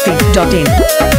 masti.in.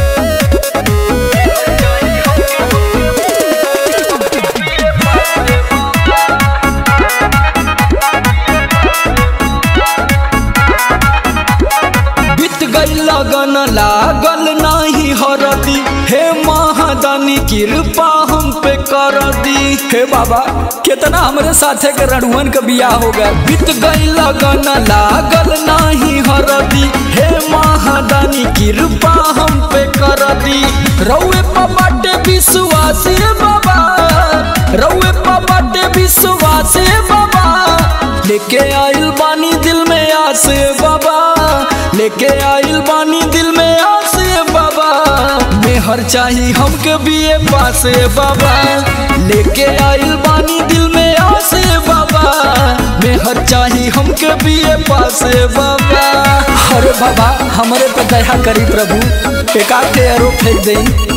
बीत गई लगन लागल नाही हरदी हे महादानी कृपा हम पे कर दी हे बाबा कितना हमरे साथे के रणुअन के बियाह हो गया बीत गई लगन लागल नाही हरदी हे महादानी कृपा हम पे कर दी रउए पबाटे विश्वास बाबा रउए पबाटे विश्वास बाबा लेके आइल बानी दिल में आस बाबा लेके आइल बानी दिल में आस बाबा मेहर चाही हमके बीए पास बाबा लेके आइल बानी दिल में आस बाबा मेहर चाही हमके बीए पास बाबा अरे बाबा हमरे पे दया करी प्रभु एकाध के एरो फेंक देई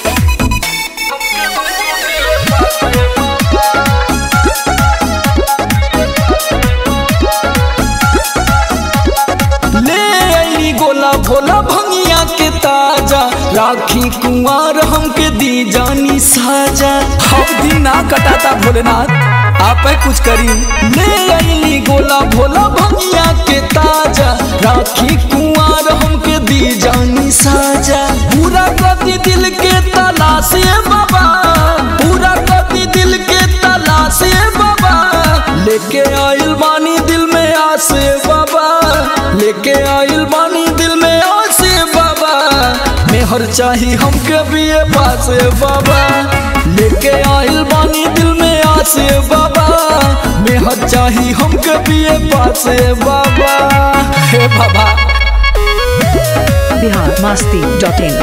ले आई गोला भोला भंगिया के ताजा राखी कुंवर हमके दी जानी साजा अब दिन ना कटाता भोलेनाथ आप कुछ करी ले आई गोला भोला भंगिया के ताजा राखी कुंवर हमके दी जानी साजा पूरा गति दिल के तलाश बाबा पूरा गति दिल के तलाश बाबा लेके आइल बानी दिल में आस बाबा लेके आइल बानी दिल में आस बाबा मेहर चाही हमके बीए पास बाबा लेके आइल बानी दिल में आस बाबा मेहर चाही हमके बीए पास बाबा हे बाबा Bihar masti.in.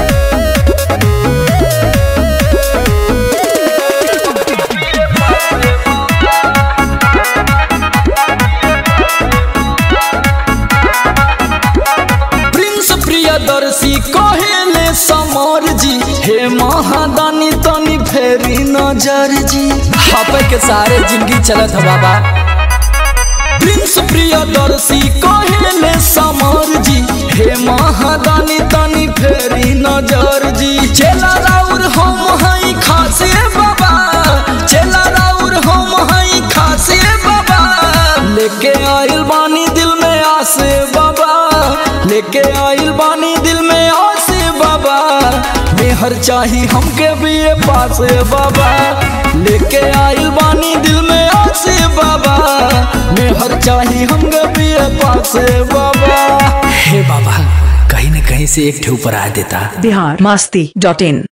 प्रिंस प्रियदर्शी कहेले समर जी हे महादानी तनी फेरी नजर जी हापे के सारे जिंदगी चलत है बाबा प्रिंस प्रियदर्शी कहेले समर जी हे महादानी तनी फेरी नजर जी चेला राउर हम हई खासे बाबा चेला राउर हम हई खासे बाबा लेके आइल बानी दिल में आसे बाबा लेके आइल बानी दिल में आसे बाबा मेहर चाही हमके भी ये पास बाबा लेके आइल बानी दिल में आसे बाबा मेहर चाही हमके भी ये पास बाबा हे बाबा कहीं न कहीं से एक ठे ऊपर आ देता Bihar masti.in.